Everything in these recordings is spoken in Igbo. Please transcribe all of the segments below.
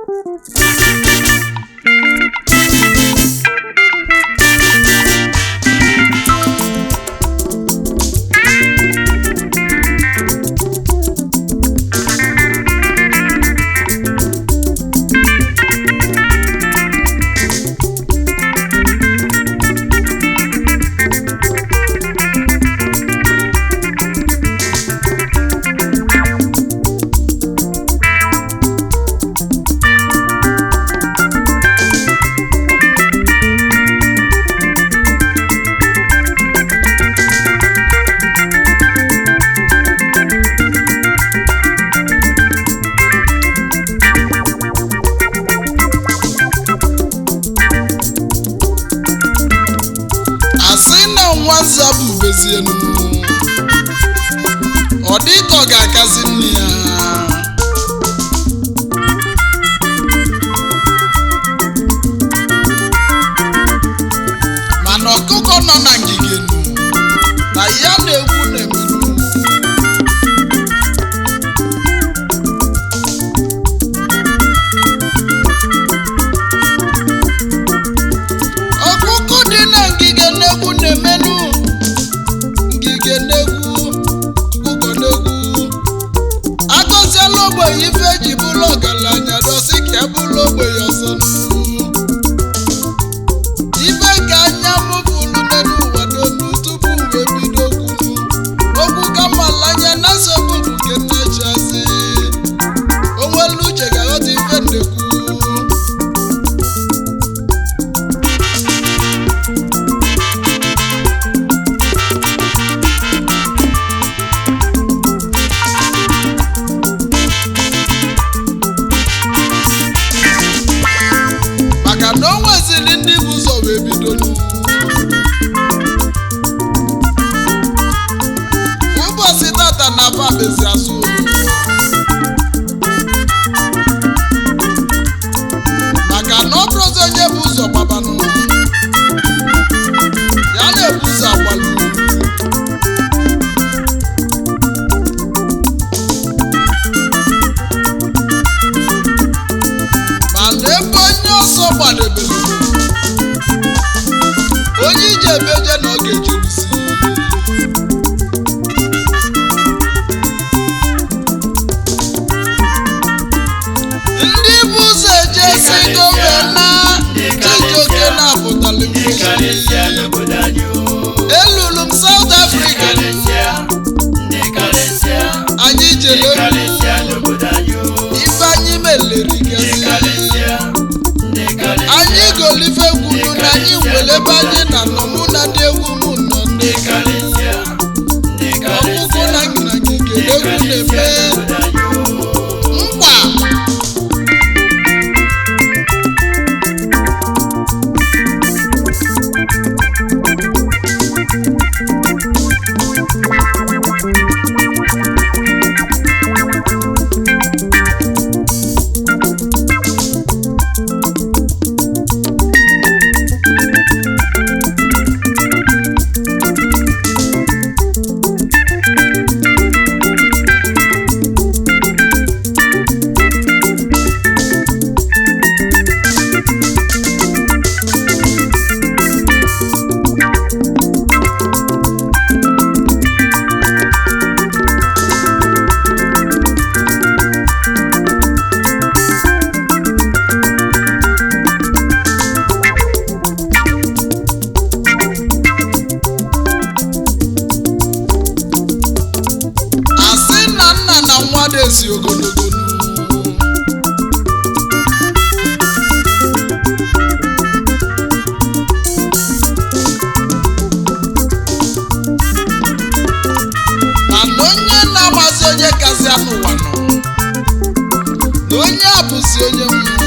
asị na nwaza bụ bezienu ọ dị ka ọ ga-akazi nne ya mana ọkụkọ nọ na ngige nụ na ya na-egwu na-emenu ọkụkọ dị na ngige na-egwu na-emenu ngige na-egwu ọkụkọ na-egwu agọziela ogbenye ife ji bụrụ ọgaranya dosi ka e bụrụ ogbenye ọzọ nụ. ife ka anya m fụrụ n'elu ụwa n'onu tupu wee bido kwuru okwu ka mmalanya na nsogbu nke nnechiasị onwelu uche ga-aghọta ife nnekwu maka na o nweziri ndị bụ ụzọ wee bido ụbọchị tata na babezi azụ maka na ọ bụrụzi onye bụ ụzọ gbabanụ ya na-ebu ụzọ agbalụ mana ebe onye ọsọ gbadebere onye ije ebeje na ọ ga-ejerisi ndị bụ ụzọ eje si gọvanọ chijioke na-apụtali ndị karịsịa n'obodo anyị o elulu m South Africa karịsịa ndị karịsịa anyị ndị jere karịsịa n'obodo anyị o ife anyị meleri ndị gasị karịsịa ndị karịsịa anyị golife kwuru na anyị nwere ebe anyị na nọ mụ na ndị egwu m nọ ndị ndị karịsịa ndị ọkụkụ karịsịa na ngịnagị ndị egwu karịsịa na-eme n'obodo anyị o nkwa asị na nna na nwa dezi ogologo mana onye na-amazi onye kasị anụ ụwa nọ na onye a bụzi onye mmụọ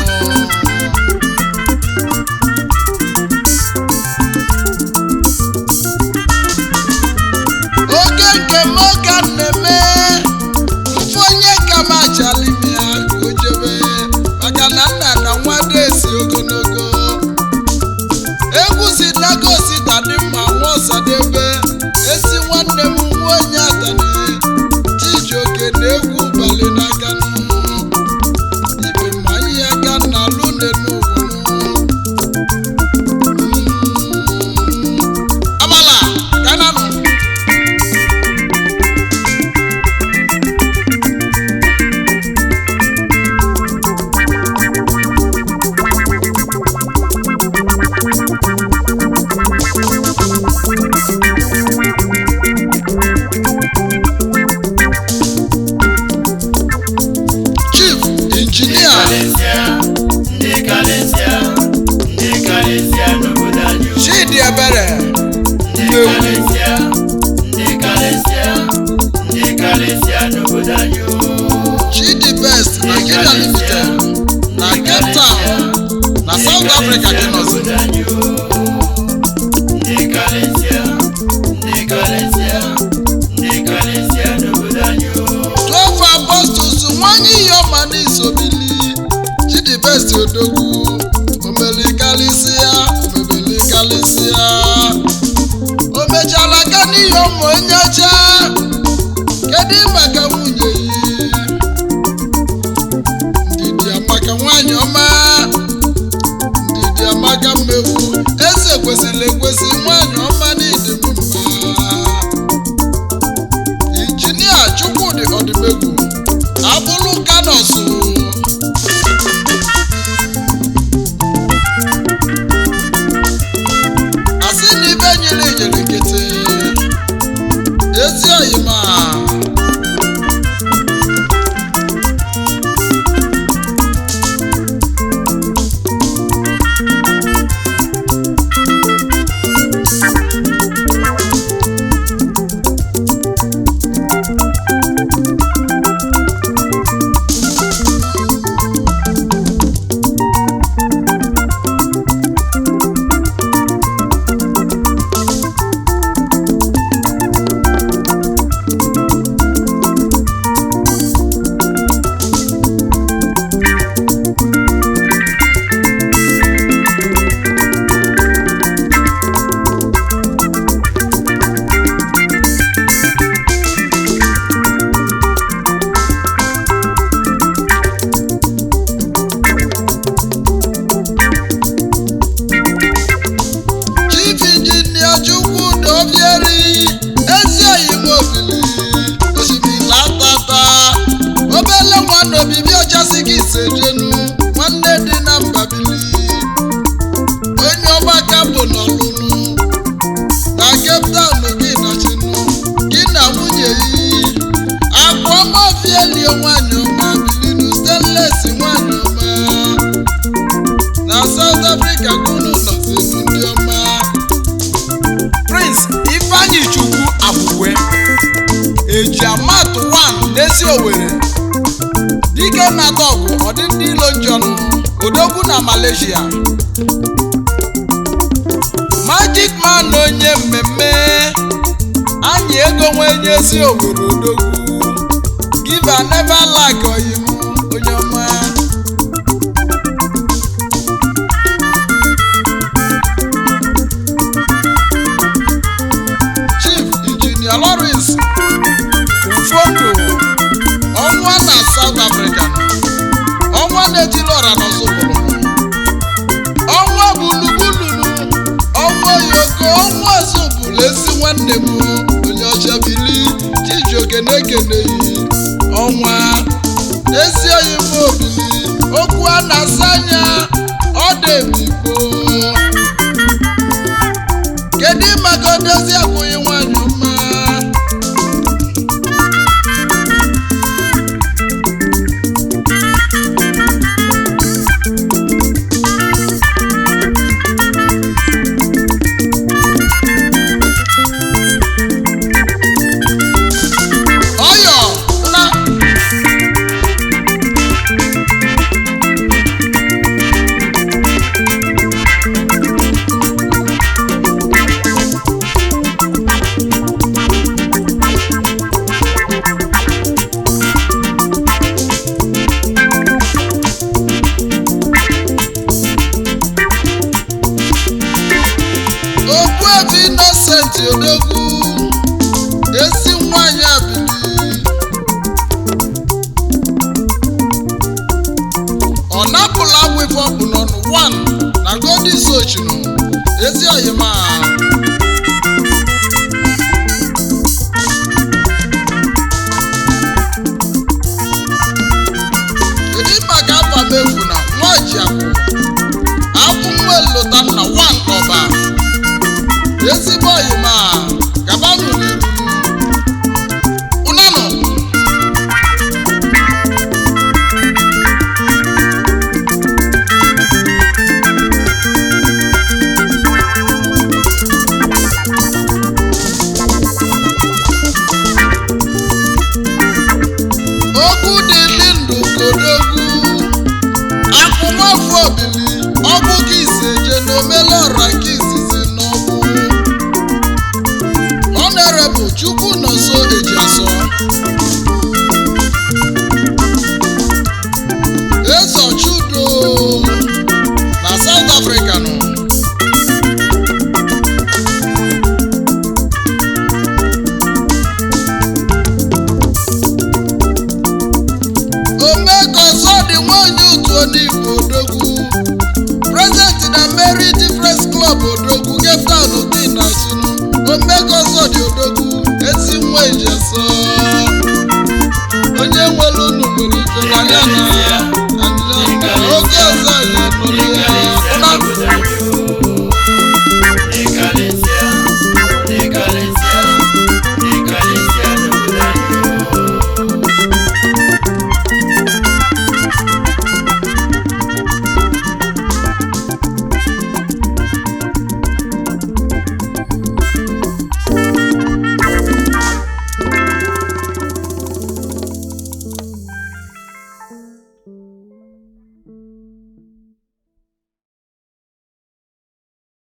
oge nke m ka m na-eme mfe onye ka m achalimi ya ka o jebe maka na nna na nwa desi ogologo egwu si nagosi tadị mma nwa ọsadebe esi nwanne m nwa onye atani chijioke na egwu bali n'aka nụ ibe ma ihe aka karịsịa ndị karịsịa ndị karịsịa n'obodo anyị o. chidi ebere ndị Nnewi. karịsịa ndị karịsịa ndị karịsịa n'obodo anyị o. chidi best nigeria limited na cape town na south africa dị n'ọzọ n'obodo anyị o. ndị karịsịa ndị karịsịa ndị karịsịa n'obodo anyị o. twelve apostles nwanyị yọma n'isobili chidi best odogwu omelikalisia omebelikalisia o mechara ga n'ihe ụmụ onye ọcha kedu maka nwunye yi ndidi amaka nwanyị ọma ndidi amaka mmegbu eze kwesịrị ekwesị nwanyị ọma n'ịdị m mma injinia chukwudị ọdịmegwu abụlụ kanọsụ asị na ibe nyere nyere nkịtị ezi oyima chief injinia chukwudị obieri ezi oyima obili osimiri atata obele nwanne obibi ọchasị gị isejenu nwanne dị na mbabili onye ọgbaka bụ n'ọlụlụ na cape town gị na chinu gị na nwunye yi akwa ọma ofielie nwanyị ọma bilinu stanles nwanyị ọma na south africa kunu nọzinu ndị ọma prince ifeanyi chukwu akwụkwe eji amatụ 1 n'ezi owere dike na dọgụ ọdị ndị ilo njọnụ odogwu na malaysia magic man onye mmemme anyị ego nwenye ezi owere odogwu give and never lack oyim onye ọma chief injinia lawrence ufondo ọnwa na south africa ọnwa na-etili ọra n'ọzọbụrụ ọnwa bulugbululu ọnwa yoko ọnwa zụbụrụ ezi nwanne m onye ọcha bili chijioke na-ekeneghị ọnwa ezi oyi m obili okwu a na-asa anya ọ dị ebigbo kedu maka odozi akwụghị nwanyị ọma ọyọ na okpuebu innocent odogwu ezi nwanyị abili ọ napụla agwụfọ bụ n'ọnụ 1 na godi sochinu ezi oyima kedu maka afa mefu na nwajiakụ abụ nwa elota nna 1 n'ọba ezigbo oyima gabanụ n'iru ụnanụ obili ọbụ ka isi eje na omelọra nke izizi n'ọbụ honorable chukwu nọso ejiasọ eze chudo na south africa nọ omekoso dị nwanyị otu onigbo odogwu prezident na mary difference club odogwu getown dị na sunu omekoso dị odogwu ezi nwa ejesọ